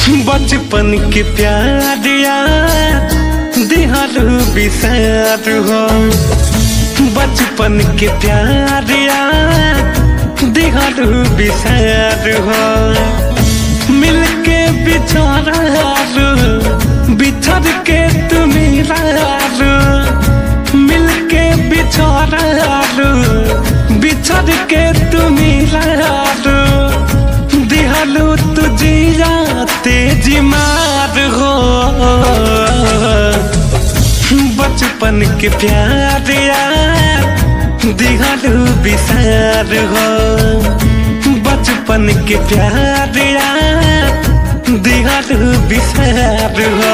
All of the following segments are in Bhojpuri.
बचपन के प्यार यार दिहारू बिसार हो बचपन के प्यार यार दिहारू बिसार हो मिलके बिछोरारू बिछड़ के तुम रारू मिलके बिछोरारू बिछड़ के तुम रारू दिहालू तुझिया तेजी मार हो बचपन के प्यार यार दिहालू बिसार हो बचपन के प्यार यार दिहालू बिसार हो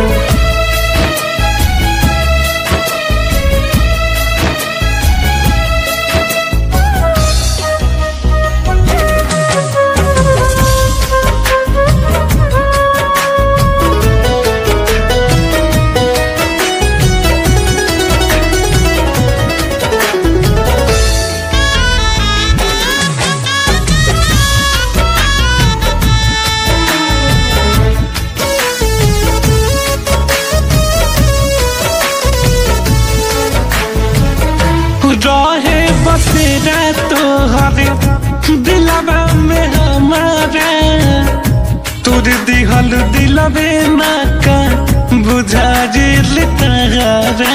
रहे बसेरा तोहरे दिलवा में हमारा तोर दिहल दिलवे ना का बुझा जिल तारा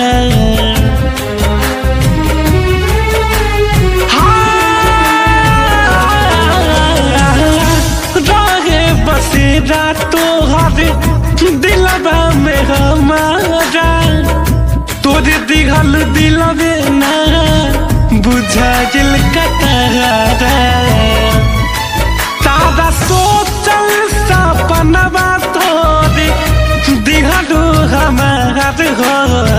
रहे बसेरा तोहरे दिलवा में हमारा तोर दिघल दिलवे ना बुझा दिल कतारा तारा सोचल सपनवा तोरे दिघलू हमार हो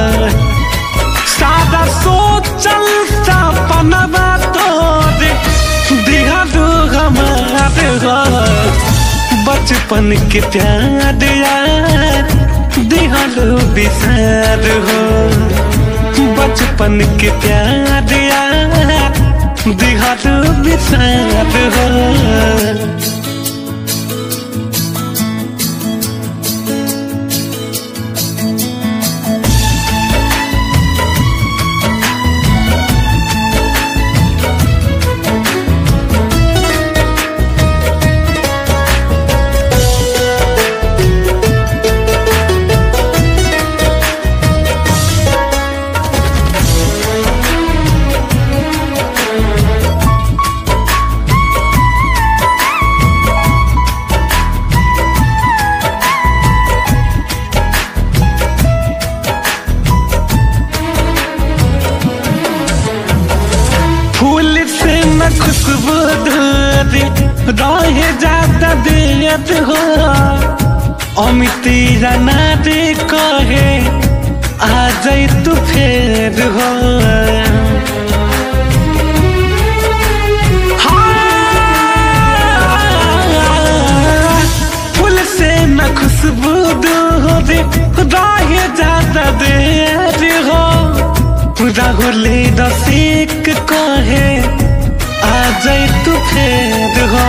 सादा सोचल सपनवा तोरे दिघलू हमार हो बचपन के प्यार यार दिहलो बिसार हो बचपन के प्यार यार दिहलो बिसार हो फूल से न खुशबू धोरी रहे जाता दियत हो अमिती राना रे कहे आ जाई तू फेर हो हाँ, फूल से न खुशबू धोरी रहे जाता देर हो राहुले रसिक कहे आ जाए तू फेर हो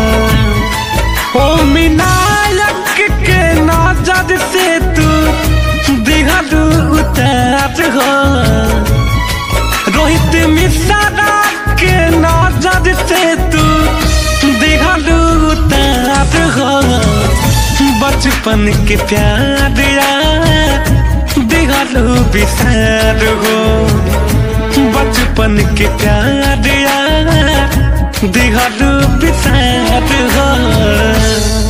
ओ मिनायक के नजर से तू दिहलू उतार हो रोहित मिश्रा के नजर से तू दिहलू उतार हो बचपन के प्यार यार दिहलू बिसार हो बचपन के प्यार यार दिहलू बिसार हो